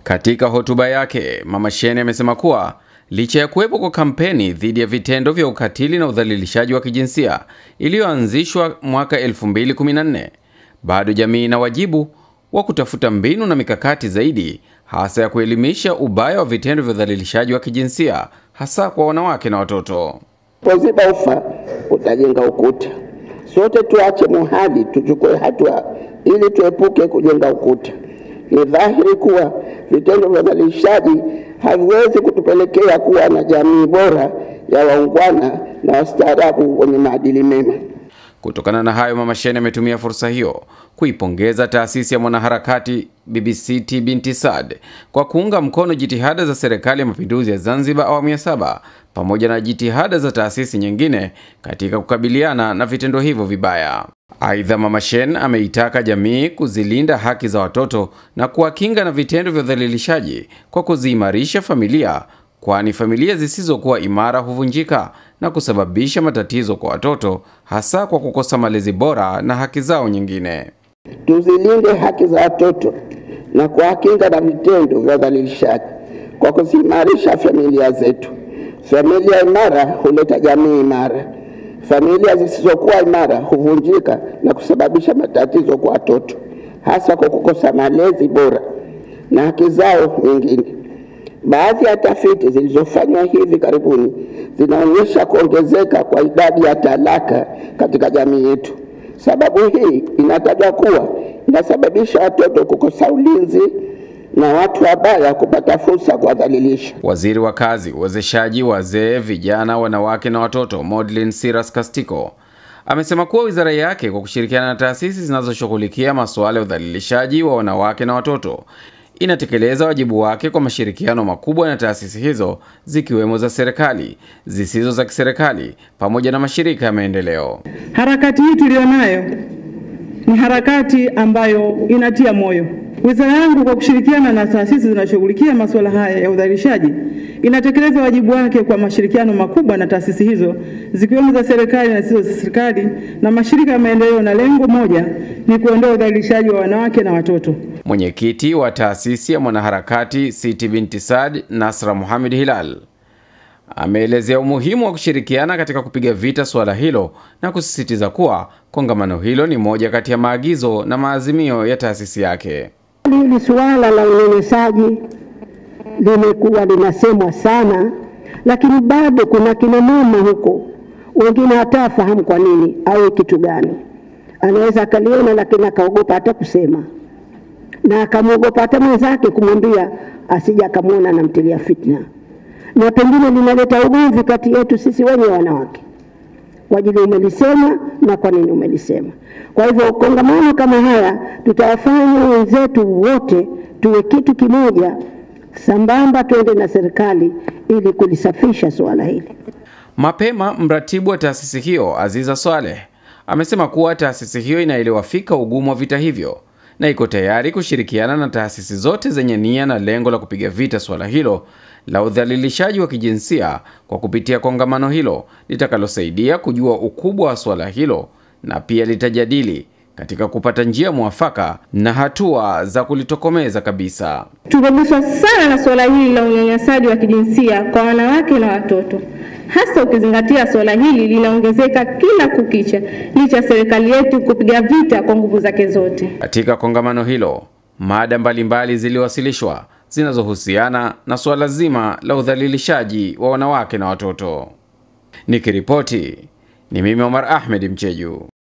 Katika hotuba yake, Mama Sheni amesema kuwa licha ya kuwepo kwa kampeni dhidi ya vitendo vya ukatili na udhalilishaji wa kijinsia iliyoanzishwa mwaka 2014, bado jamii ina wajibu wa kutafuta mbinu na mikakati zaidi, hasa ya kuelimisha ubaya wa vitendo vya udhalilishaji wa kijinsia hasa kwa wanawake na watoto. Poziba ufa utajenga ukuta. Sote tuache muhadi, tuchukue hatua ili tuepuke kujenga ukuta. Ni dhahiri kuwa vitendo vya udhalilishaji haviwezi kutupelekea kuwa na jamii bora ya waungwana na wastaarabu wenye maadili mema. Kutokana na hayo, Mama Sheni ametumia fursa hiyo kuipongeza taasisi ya mwanaharakati BBCT Binti Saad kwa kuunga mkono jitihada za Serikali ya Mapinduzi ya Zanzibar awamu ya saba pamoja na jitihada za taasisi nyingine katika kukabiliana na vitendo hivyo vibaya. Aidha, Mama Shen ameitaka jamii kuzilinda haki za watoto na kuwakinga na vitendo vya udhalilishaji kwa kuziimarisha familia, kwani familia zisizokuwa imara huvunjika na kusababisha matatizo kwa watoto, hasa kwa kukosa malezi bora na haki zao nyingine. Tuzilinde haki za watoto na kuwakinga na vitendo vya udhalilishaji kwa kuziimarisha familia zetu. Familia imara huleta jamii imara. Familia zisizokuwa imara huvunjika na kusababisha matatizo kwa watoto, hasa kwa kukosa malezi bora na haki zao nyingine. Baadhi ya tafiti zilizofanywa hivi karibuni zinaonyesha kuongezeka kwa idadi ya talaka katika jamii yetu. Sababu hii inatajwa kuwa inasababisha watoto kukosa ulinzi na watu wabaya kupata fursa kuwadhalilisha. Waziri wa Kazi, Uwezeshaji Wazee, Vijana, Wanawake na Watoto, Maudlin Siras Kastiko amesema kuwa wizara yake kwa kushirikiana na taasisi zinazoshughulikia masuala ya udhalilishaji wa wanawake na watoto inatekeleza wajibu wake kwa mashirikiano makubwa na taasisi hizo zikiwemo za serikali, zisizo za kiserikali pamoja na mashirika ya maendeleo. Harakati hii tuliyonayo ni harakati ambayo inatia moyo. Wizara yangu kwa kushirikiana na taasisi zinashughulikia masuala haya ya udhalilishaji inatekeleza wajibu wake kwa mashirikiano makubwa na taasisi hizo zikiwemo za serikali na zisizo za serikali na mashirika ya maendeleo, na lengo moja ni kuondoa udhalilishaji wa wanawake na watoto. Mwenyekiti wa taasisi ya mwanaharakati Siti Binti Saad, Nasra Muhammad Hilal, ameelezea umuhimu wa kushirikiana katika kupiga vita suala hilo na kusisitiza kuwa kongamano hilo ni moja kati ya maagizo na maazimio ya taasisi yake. Hili suala la unyanyasaji limekuwa linasemwa sana, lakini bado kuna kina mama huko wengine hatafahamu kwa nini au kitu gani. Anaweza akaliona, lakini akaogopa hata kusema, na akamwogopa hata mwenzake kumwambia, asija akamwona anamtilia fitna, na pengine linaleta ugomvi kati yetu sisi wenye wanawake kwa ajili umelisema na kwa nini umelisema. Kwa hivyo kongamano kama haya tutawafanya wenzetu wote tuwe kitu kimoja, sambamba twende na serikali ili kulisafisha suala hili. Mapema mratibu wa taasisi hiyo Aziza Swaleh amesema kuwa taasisi hiyo inaelewa fika ugumu wa vita hivyo na iko tayari kushirikiana na taasisi zote zenye nia na lengo la kupiga vita suala hilo la udhalilishaji wa kijinsia kwa kupitia kongamano hilo litakalosaidia kujua ukubwa wa suala hilo na pia litajadili katika kupata njia mwafaka na hatua za kulitokomeza kabisa. Tumeguswa sana na suala hili la unyanyasaji wa kijinsia kwa wanawake na watoto, hasa ukizingatia suala hili linaongezeka kila kukicha, licha ya serikali yetu kupiga vita kwa nguvu zake zote. Katika kongamano hilo, mada mbalimbali ziliwasilishwa zinazohusiana na suala zima la udhalilishaji wa wanawake na watoto. Nikiripoti ni mimi Omar Ahmed Mcheju.